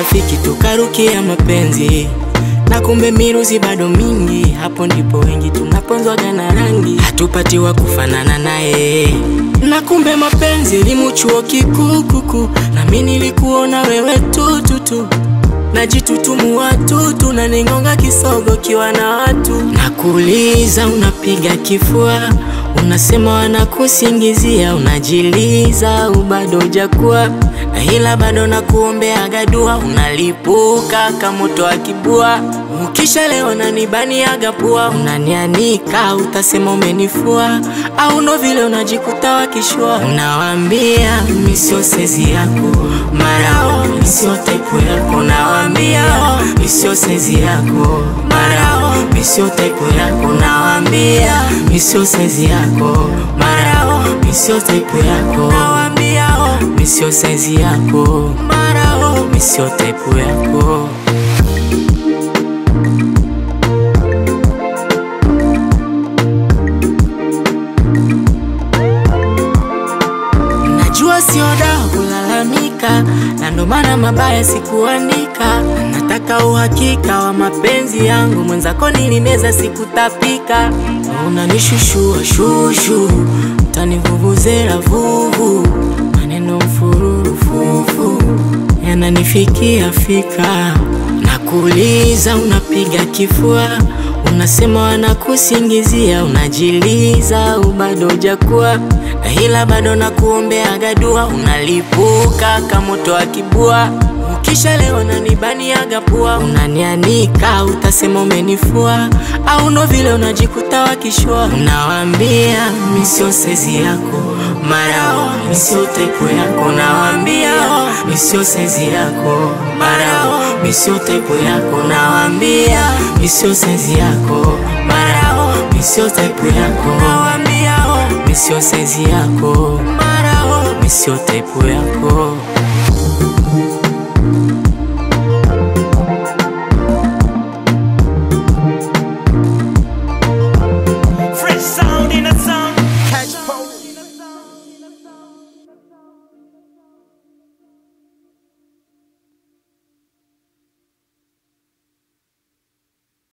marafiki tukarukia mapenzi na kumbe miruzi bado mingi, hapo ndipo wengi tunaponzwaga na rangi, hatupati wa kufanana naye. Na kumbe mapenzi elimu chuo kikuu kuku, na mimi nilikuona wewe tututu najitutumua tutu na ningonga kisogo kiwa na watu, nakuuliza unapiga kifua, unasema wanakusingizia, unajiliza ubado hujakuwa na ila bado nakuombeaga dua, unalipuka kamoto akibua, ukishalewa nanibaniaga pua, unanianika utasema umenifua, au ndo vile unajikuta wakishua, unawambia mimi sio sezi yako, marao mimi sio type yako, nawambia mimi sio sezi yako, marao mimi sio type yako, nawambia mimi sio sezi yako, marao mimi sio type yako, nawambia mimi sio saizi yako, marao mimi sio type yako. Najua sio dawa kulalamika, na ndo maana mabaya sikuandika. Nataka uhakika wa mapenzi yangu, mwenzako nilimeza sikutapika. Unanishushua shushu, utanivuvuzela vuvu, maneno mfururu fufu yananifikia fika. Nakuuliza unapiga kifua, unasema wanakusingizia, unajiliza ubado hujakuwa na ila bado nakuombeaga dua, unalipuka kamoto akibua, ukishalewa nanibaniaga pua, unanianika utasema umenifua, au ndo vile unajikuta wakishua, unawambia mimi sio sezi yako, marao mimi sio type yako, nawambia mimi sio sezi yako, marao mimi sio type yako, nawambia mimi sio sezi yako, marao mimi sio type yako, nawambia mimi sio saizi yako, marao mimi sio type yako. Fresh sound in a sound.